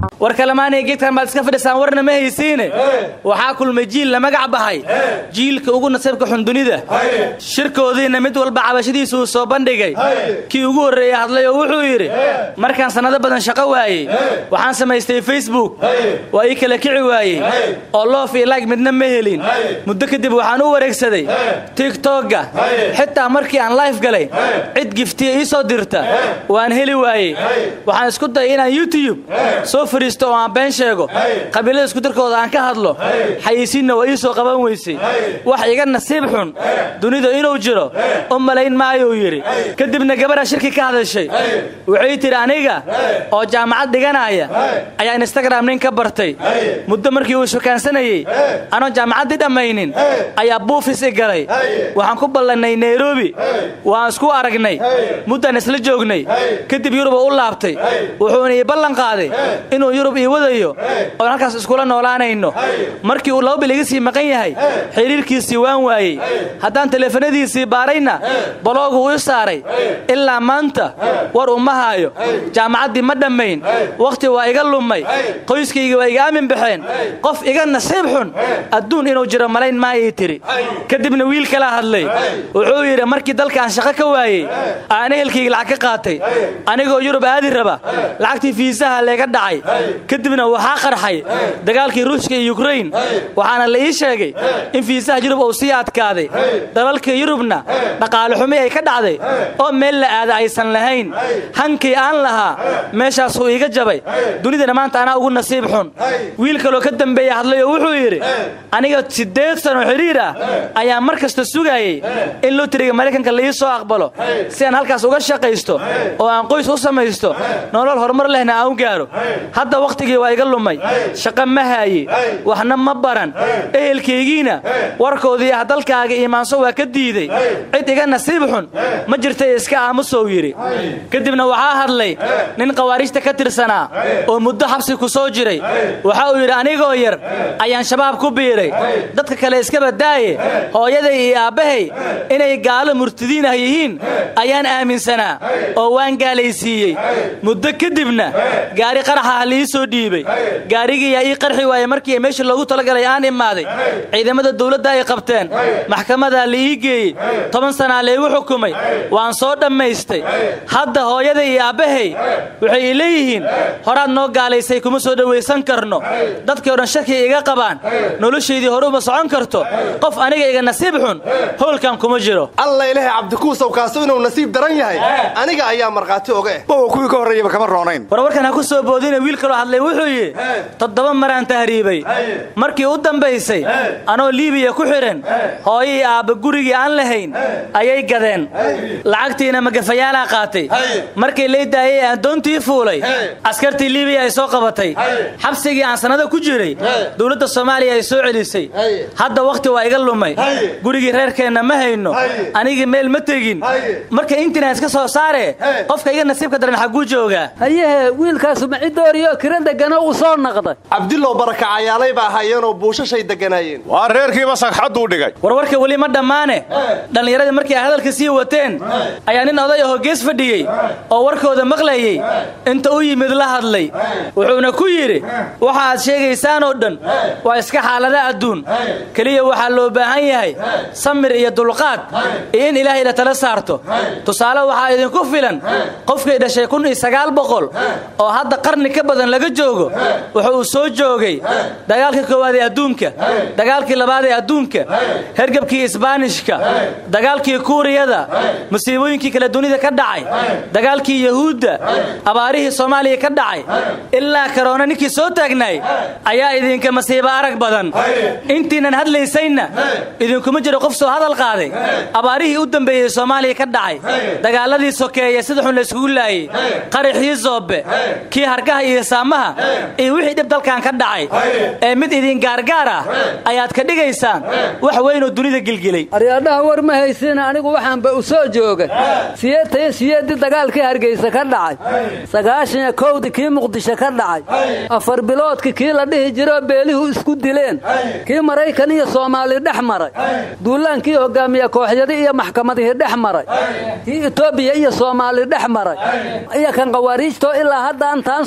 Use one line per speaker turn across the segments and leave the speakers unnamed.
war kalemaanay geedkan baad iska fadhisaan warna ma haysiine waxaa kulmay jiil la magac baxay jiilka ugu nasiibka xun dunida shirkoodiina mid walba cabashadiisu uu soo bandhigay kii ugu horreeya hadlay oo wuxuu yidhi markaan sannado badan shaqo waayey waxaan samaystay facebook waa ii kala kici waayey oo loof iyo laag midna ma helin muddo kadib waxaan u wareegsaday tigtogga xitaa markii aan life galay cid giftiya ii soo dirta waan heli waayey waxaan isku dayay inaan youtube soo fadhiisto oo aan been sheego qabiilada iskudarkooda aan ka hadlo xayisiinna waa ii soo qaban weysay wax iga nasiib xun dunida inuu jiro u malayn maayuu yidhi kadibna gabadha shirki ka hadashay waxay tidhi aniga oo jaamacad dhiganaya ayaa instagram nin ka bartay muddo markii uu shukaansanayey anoon jaamacaddii dhammaynin ayaa buufis i galay waxaan ku ballannay nairobi waan isku aragnay muddaan isla joognay kadib yuruba u laabtay wuxuuna ii ballan qaaday inuu yurub ii wadayo oon halkaas iskula noolaanayno markii uu laba bil iga sii maqan yahay xidhiirkiisii waan waayey haddaan teleefanadiisii baarayna baloogu ii saaray ilaa maanta war uma haayo jaamacaddii ma dhammayn wakhti waa iga lumay qoyskayga waa iga aamin baxeen qof iga nasiib xun adduun inuu jiro malayn maayay tiri kadibna wiil kala hadlay wuxuu yidhi markii dalkaan shaqo ka waayey aan ehelkayga lacag ka qaatay anigoo yurub aadi raba lacagtii fiisaha leega dhacay kadibna waxaa qarxay dagaalkii ruushka iyo yukrain waxaana la ii sheegay in fiisaha yurub uu sii adkaaday dalalkii yurubna dhaqaale xumi ay ka dhacday oo meel la aada aysan lahayn hankii aan lahaa meeshaasuu iiga jabay dunidana maanta anaa ugu nasiib xun wiil kaloo ka dambeeya hadlay oo wuxuu yidhi aniga siddeed sano xidhiir ah ayaa mar kasta sugaayey in lotriga maraykanka la ii soo aqbalo si aan halkaas uga shaqaysto oo aan qoys u samaysto nolol horumar lehna aan u gaaro hadda wakhtigii waa iga lumay shaqo ma haaye waxna ma baran ehelkaygiina warkoodii ah dalkaaga iimaanso waa ka diiday cid iga nasiib xun ma jirtay iska aamusow yidhi kadibna waxaa hadlay nin khawaarijta ka tirsanaa oo muddo xabsi ku soo jiray waxa uu yidhi anigoo yar ayaan shabaab ku biiray dadka kale iska badaaye hooyaday iyo aabbahay inay gaalo murtidiin ah yihiin ayaan aaminsanaa oo waan gaalaysiiyey muddo kadibna gaari qaraxa ah liii soo dhiibay gaarigiiyaa ii qarxi waayey markii meesha loogu talagalay aan imaaday ciidamada dawladda ay qabteen maxkamadaa la ii geeyey toban sanaa laygu xukumay waan soo dhammaystay hadda hooyada iyo aabbahay waxay ii leeyihiin horaad noo gaalaysay kuma soo dhowaysan karno dadkii o dhan shakiya iga qabaan noloshaydii hore uma socon karto qof aniga iga nasiib xun howlkan kuma jiro
alla ilahay cabdikuusow kaasu inuu nasiib daran yahay aniga ayaa markhaati oga eh bowa kuwii ka horreeyaba kama roonayn
warwarkan ha ku soo boodina wiil kaloo hadlay wuxuu yidhi toddoba maraan tahriibay markii u dambaysay anoo liibiya ku xidhan hooyii aabba gurigii aan lahayn ayay gadeen lacagtiina magafayaalaa qaatay markay lay daayay aan doontii fuulay askartii liibiya ay soo qabatay xabsigii aan sannado ku jiray dowladda soomaaliya ay soo celisay hadda wakhti waa iga lumay gurigii reerkeenna ma hayno anigii meel ma tegin marka intiinaan iska soo saare qofka iga nasiibka daran xagguu joogaa
hayehe wiilkaasu macidooriyo kira degano uu soo naqday
cabdillow barakacayaalay ba ahaayeenoo buushashay degganaayeen
waa reerkiiba sagxadduu dhigay
warwarka weli ma dhammaane dhallinyaradii markii ay hadalka sii wateen ayaa nin oday ahoo gees fadhiyey oo warkooda maqlayey inta u yimid la hadlay wuxuuna ku yidhi waxa aad sheegaysaan oo dhan waa iska xaalada adduun keliya waxaa loo baahan yahay samir iyo dulqaad iyo in ilaahay la tala saarto tusaale waxaa idinku filan qofkay dhashay kun iyo sagaal boqol oo hadda qarni ka badan laga joogo wuxu uu soo joogay dagaalkii koowaad ee adduunka dagaalkii labaad ee adduunka hergebkii isbaanishka dagaalkii kuuriyada musiibooyinkii kale dunida ka dhacay dagaalkii yahuudda abaarihii soomaaliya ka dhacay ilaa karoona ninkii soo taagnaay ayaa idinka masiibo arag badan intiinan hadlaysayna idinkuma jiro qof soo hadal qaaday abaarihii u dambeeyey soomaaliya ka dhacay dagaaladii sokeeye sida xun layskugu laayey qaraxii zoobe kii hargaha iyo saamaha iyo wixii dhib dalkan ka dhacay ee mid idin gaargaar ah ayaad ka dhigaysaan wax weynoo dunida gilgilay
aryaadhaha war ma haysiina anigu waxaanba u soo joogay siyeetaiyo siyeeddii dagaalkii hargaysa ka dhacay sagaashaniyo kowdii kii muqdisho ka dhacay afar biloodkii kii la dhihi jiroo beelihu isku dileen kii maraykan iyo soomaali dhex maray duulaankii hogaamiye kooxyadii iyo maxkamadihii dhex maray kii etoobiya iyo soomaali dhex maray iyo kan khawaariijtoo ilaa haddaan taan socda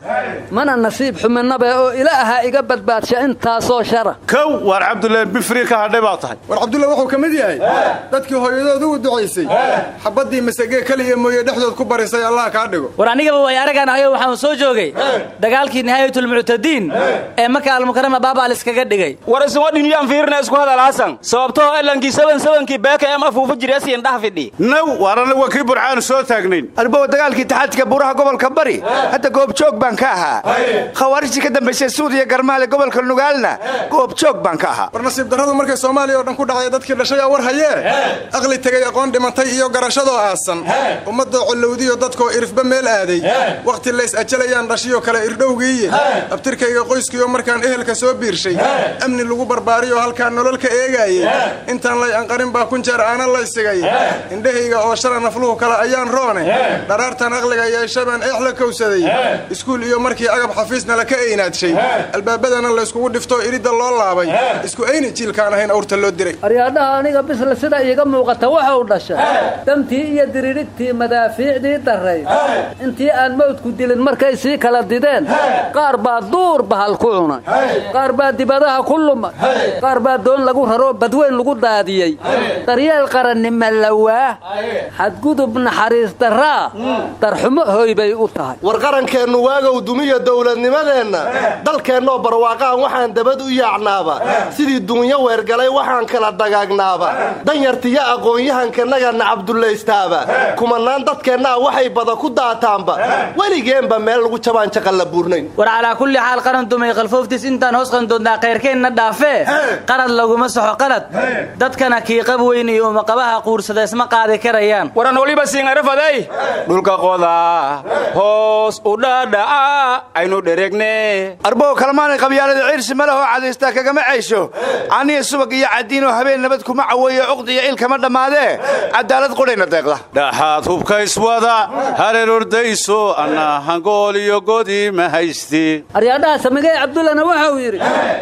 mana nasiib xuminabe oo ilaaha iga badbaadsha intaasoo shara
kow waar cabdullaahi bifri ka hadhay baa tahay
war cabdulla wuxuu ka mid yahay dadkii hooyadooda u ducaysay xabaddii masagee keliya mooye dhexdood ku barisay allah kaa dhigo
war anigaba way aragaan ahayo waxaan soo joogay dagaalkii nihaayatulmuctadiin ee maka almukarama baaba liskaga dhigay
war isuma dhinyaan fiirina isku hadal hasan sababtoo elankii saban sabankii beeka em afuufa jirasiin dhaha fidhi
naw waar anagu waa kii burcaanu soo taagnayn
arbowa dagaalkii taxaadka buuraha gobolka bari hadda goobjoog baan ka ahaa khawaarijtii ka dambaysay suuriya garmaale gobolka nugaalna goobjoog baan ka ahaa
war nasiib darradu markay soomaaliya oo dhan ku dhacday dadkii dhashay aa war hayee aqli tegay aqoon dhimantay iyo garashadoo aasan ummadoo collowdiyo dadkoo irifba meel aaday wakhti lays ajalayaan dhashiyoo kale irdhowgiiye abtirkayga qoyskiioo markaan ehelka soo biirshay amni lagu barbaariyo halkaan nolol ka eegaayey intaan lay anqarin baa kun jeer aana laysigay indhahayga oo shala nafluhu kale ayaan roone dharaartan aqliga yeeshabaan eex la kowsaday iskuul iyo markii agab xafiisna laka eynaadshay albaabadana layskugu dhiftoo iridda loo laabay isku ayni jiilkaan ahayn awrta loo diray
aryaadhaha aniga bisle sida iiga muuqata waxau dhashay damtii iyo diririgtii madaafiicdii darrayd intii aan mawdku dilin markay sii kala dideen qaar baa duur bahal ku cunay qaar baa dibadaha ku lumay qaar baa doon lagu raroo badweyn lagu daadiyey daryeel qarannima lawaa xadgudub naxariis darraa darxumo hoy bay u tahay
war qarankeennu waagow dumiya dowladnimadeenna dalkeennoo barwaaqaan waxaan dabad u yaacnaaba sidii duunyo weergalay waxaan kala dagaagnaaba danyartiyo aqoon-yahankannagana cabdullaystaaba kumanaan dadkeennaa waxay bada ku daataanba weligeenba meel lagu jabaan jaqalla buurnayn
war calaa kulli xaal qaran dumay qalfooftiis intaan hoos qandoodnaa khayrkeenna dhaafee qarad laguma soxo qalad dadkana kiiqab weyn iyo umaqabaha quursada isma qaadi karayaan
waran waliba siingarafadey dhulka qoda hoos u dhaadhaca aynu dhereegne
arbow kalmaanay qabyaalada ciirsi malahoo cadaystaa kagama ceysho caniya subag iyo cadiinoo habeen nabad kuma caweeyo cuqdiyo il kama dhammaadee cadaalad qudhayna deeqda
dhaxaad hubka iswada hareer ordayso anna hangool iyo godi ma haysti
aryaadhaha samigay cabdullana waxau yidhi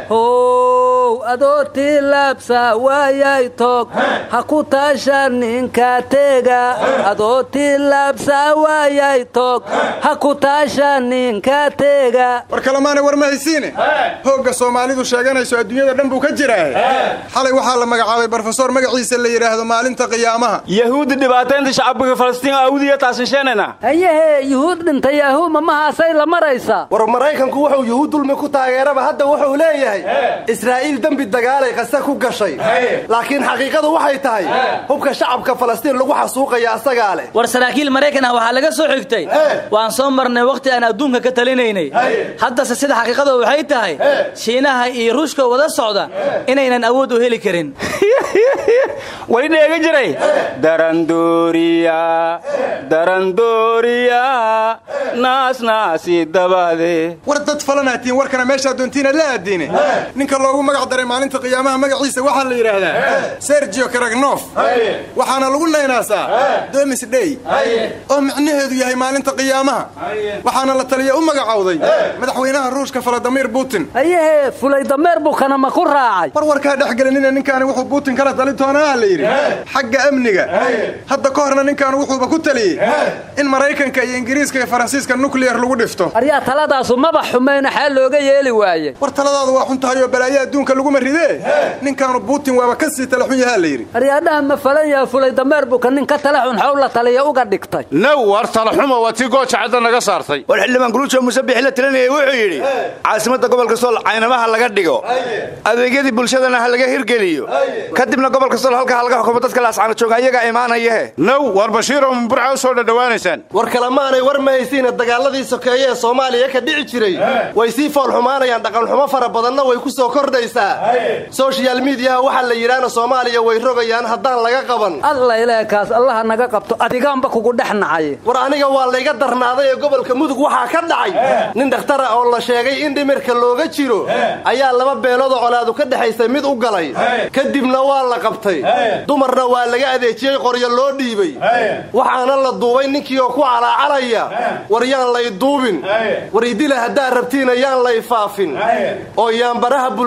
how adoo tilaabsa waayay toog ha ku taasha ninka teega adoo tilaabsa waayay toog ha ku taasha ninka teega
war kalemaana war ma haysiine hoogga soomaalidu sheeganayso adduunyada dhan buu ka jiraa xalay waxaa la magacaabay brofesor magaciisa la yidhaahdo maalinta qiyaamaha
yahuudi dhibaataynta shacbiga falastiin awdiya taasinsheenayna
hayahee yuhuud dhintay yahuuma mahaasay la maraysaa
war maraykanku wuxuu yuhuud dulmi ku taageeraba hadda wuxuu leeyahay israa'iil dembi dagaalay qase ku gashay laakiin xaqiiqadu waxay tahay hubka shacabka falastiin lagu xasuuqaya asagaa leh
war saraakiil maraykan ah waxaa laga soo xigtay waan soo marnay wakhti aan adduunka ka talinaynay haddase sida xaqiiqada waxay tahay shiinaha iyo ruushka wada socda inaynan awood u heli karin
wali dheega jiray darandooriya darandooriya naasnaasi dabade
war dad falanaatiin warkana meeshaa doontiina la aadiine ninka loogu magac daray maalinta qiyaamaha magaciisa waxaa la yidhaahdaa sergio karagnof waxaana lagu naynaasaa domis dhey oo micnaheedu yahay maalinta qiyaamaha waxaana la taliya u magacowday madaxweynaha ruushka faladimir putin
hayahee fulay dameer buu kanama ku raacay
war warkaa dhexgelinina ninkaani wuxuu putin kala tali doonaa la yidhi xagga amniga hadda ka horna ninkaan wuxuuba ku taliyey in maraykanka iyo ingiriiska iyo faransiiska nukliyar lagu dhifto
aryaa taladaasu maba xumayna xaa looga yeeli waaye
war taladaadu waa xun tahay oo balaayo adduunka laguma ridee ninkaanu putin waaba ka sii tala xun yahaa la yidhi
aryaadhaha ma falan yaha fulay dameer buka nin ka tala xun xow la taliya uga dhigtay
naw war talaxuma waa tii gooja cadda naga saartay
war xildhibaan guluujo musabixi la talinayay wuxuu yidhi caasimadda gobolka sool caynamaha laga dhigo adeegyadii bulshadana ha laga hirgeliyo kadibna gobolka sool halka halga xukumo dadka laascana jooga ayagaa imaanayahe
naw war bashiiroo burca u soo dhadhowaanaysaan
war kalemaanay war ma haysiina dagaaladii sokeeye ee soomaaliya ka dhici jiray way sii foolxumaanayaan dhaqanxumo fara badanna way ku soo kordhaysaa soshiyal miidiyaha waxaa la yidhaahna soomaaliya way rogayaan haddaan laga qaban
alla ilaekaas allaha naga qabto adigaanba kugu dhex nacay
war aniga waa layga darnaaday ee gobolka mudug waxaa ka dhacay nin dhakhtara oo la sheegay in dhimirka looga jiro ayaa laba beeloodoo colaadu ka dhexaysay mid u galay kadibna waa la qabtay dumarna waa laga adeejiyey qoryo loo dhiibay waxaana la duubay ninkii oo ku calaacalaya war yaan lay duubin war idila haddaad rabtiina yaan lay faafin oo yaan baraha bulshada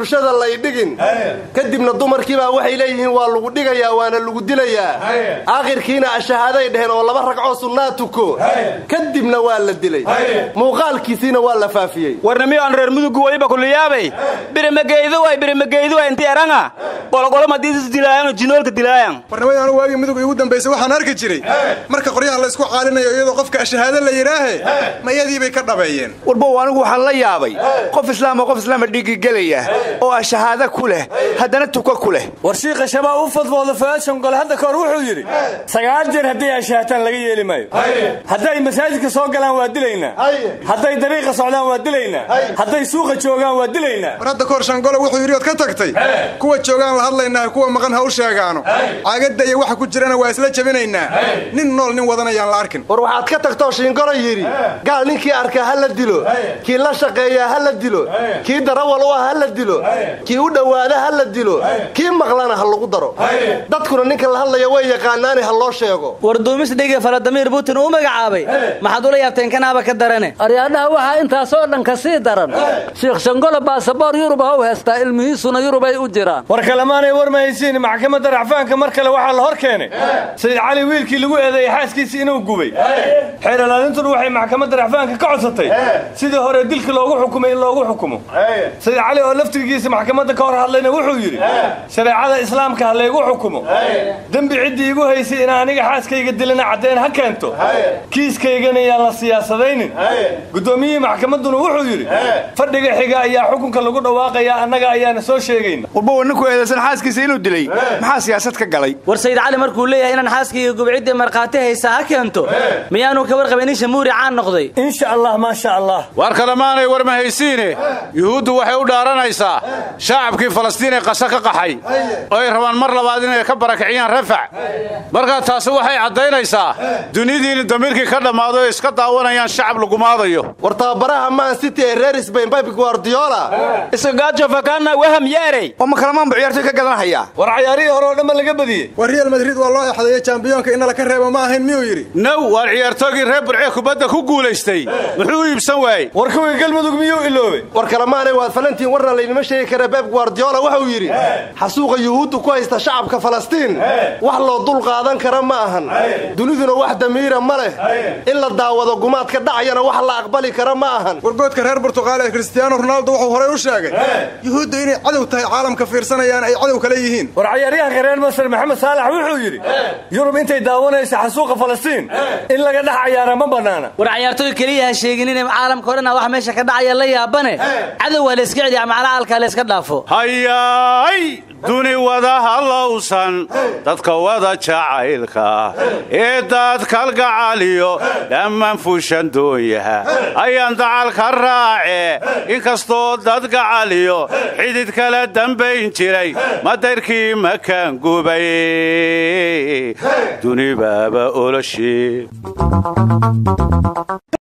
lay dhigin kadibna dumarkiibaa waxay leeyihiin waa lagu dhigayaa waana lagu dilayaa aakhirkiina ashahaaday dheheen oo laba ragcoo sunnaa tuko kadibna waa la dilay muuqaalkiisiina waa la faafiyey
warnamiyo aan reer mudugu waliba kuliyaabay birimageydu way birimageydu way inti eranga qolqolo madiisis dilaayan oo jinoolka dilaayan
warnimada anu waagii mudug igu dambaysay waxaan arki jiray marka qoryaha la isku caalinayo iyadoo qofka ashahaado la yidhaahe ma iyadii bay ka dhabeeyeen
warbow anigu waxaan la yaabay qof islaam oo qof islaama dhiigigelaya oo ah shahaado ku leh haddana tuko ku leh
war shiikha shabaab u fadfooda faashon gole hadda kahor wuxuu yidhi sagaal jeer hadday ashaataan laga yeeli maayo hadday masaajidka soo galaan waa dilaynaa hadday dariiqa socdaan waa dilaynaa hadday suuqa joogaan waa dilaynaa
war hadda kahor shangole wuxuu yidhi ood ka tagtay kuwa joogaan la hadlaynaa kuwa maqan ha u sheegaano caagadda iyo waxa ku jirana waa isla jebinaynaa nin nool nin wadanayaan la arkin
war waxaad ka tagtoo shiingolo yidhi gaal ninkii arkaa ha la dilo kii la shaqeeyaa ha la dilo kii darawal u ah ha la dilo kii u dhowaada ha la dilo kii maqlana ha lagu daro dadkuna ninka la hadlaya way yaqaanaani ha loo sheego
war duumis dhige faladamiir putin uu magacaabay maxaad ula yaabteen kanaaba ka darane
aryaadhaha waxaa intaasoo dhan ka sii daran shiikh shangolo baasaboor yurub ha u heestaa ilmihiisuna yurub ay u jiraan
war kalemaanay war ma haysiin maxkamadda racfaanka mar kale waxaa la hor keenay sayid cali wiilkii lagu eedeeyey xaaskiisii inuu gubay xeeralaalintuna waxay maxkamadda racfaanka ka codsatay sidii hore dilka loogu xukumay in loogu xukumo sayid cali oo laftigiisa maxkamadda ka hor hadlayna wuxuu yidhi shareecada islaamka ha laygu xukumo dembi ciddii igu haysay in aniga xaaskayga dilana caddayn ha keento kiiskaygana yaan la siyaasadaynin guddoomiyihii maxkamadduna wuxuu yidhi fadhiga xiga ayaa xukunka lagu dhawaaqayaa annaga ayaana soo sheegayna
warbow ninku eedaysan xaaskiisa inuu dilay maxaa siyaasad ka galay
war sayid cali markuu leeyahay inaan xaaskayga gubciddii markhaati haysaa ha keento miyaanu ka warqabin in shamuuri caan noqday
insha allah maasha allah
war kalemaanay war ma haysiine yuhuuddu waxay u dhaaranaysaa shacabkii falastiin ee qasa ka qaxay oo ay rabaan mar labaad inay ka barakiciyaan rafac markaa taasi waxay caddaynaysaa dunidiini damiirkii ka dhammaado ay iska daawanayaan shacab lagumaadayo
war tababaraha man city ee reer sbain babi guardiola
isagaajo fakana waham yeerey
oo ma kalamaanbu ciyaartoy ka gadanhayaa
war cayaarihii hore oo dhanba laga badiyey
war real madrid waa loo exdeeyo jambiyoonka inala ka reebo ma ahayn miyuu yidhi
now waar ciyaartoygii reer burcee kubadda ku guulaystay muxuu u iibsan waayey
war kuwii galmudug miyuu iloobay
war kalemaanay waad falantiin warna laynima sheegi kara beb guardiola wuxuu yidhi xasuuqa yuhuuddu ku haysta shacabka falastiin wax loo dul qaadan kara ma ahan duniduna wax damiira ma leh in la daawado gumaadka dhacayana wax la aqbali kara ma ahan
wargoodka reer burtuqaal ee kristiyaano ronaldo wuxuu horey u sheegay yuhuuddu inay cadow tahay caalamka fiirsanayaan ay cadow kale yihiin
war cayaaryahanka reer masar maxamed saalax wuxuu yidhi yurub intay daawanaysa xasuuqa falastiin in laga dhex cayaara ma bannaana
war cayaartooy keliya ha sheegin inay caalamka o dhan wax meesha ka dhacaya la yaabane cadow waa layska celiya macalaalka layska dhaafo
hayaay duni wada hallowsan dadka wada jacaylka ee dadkalgacaliyo dhammaan fuushan doonyaha ayaan dacalka raace inkastoo dad gacaliyo xidid kala dambayn jiray madayrkii makaan gubay duni baaba oloshe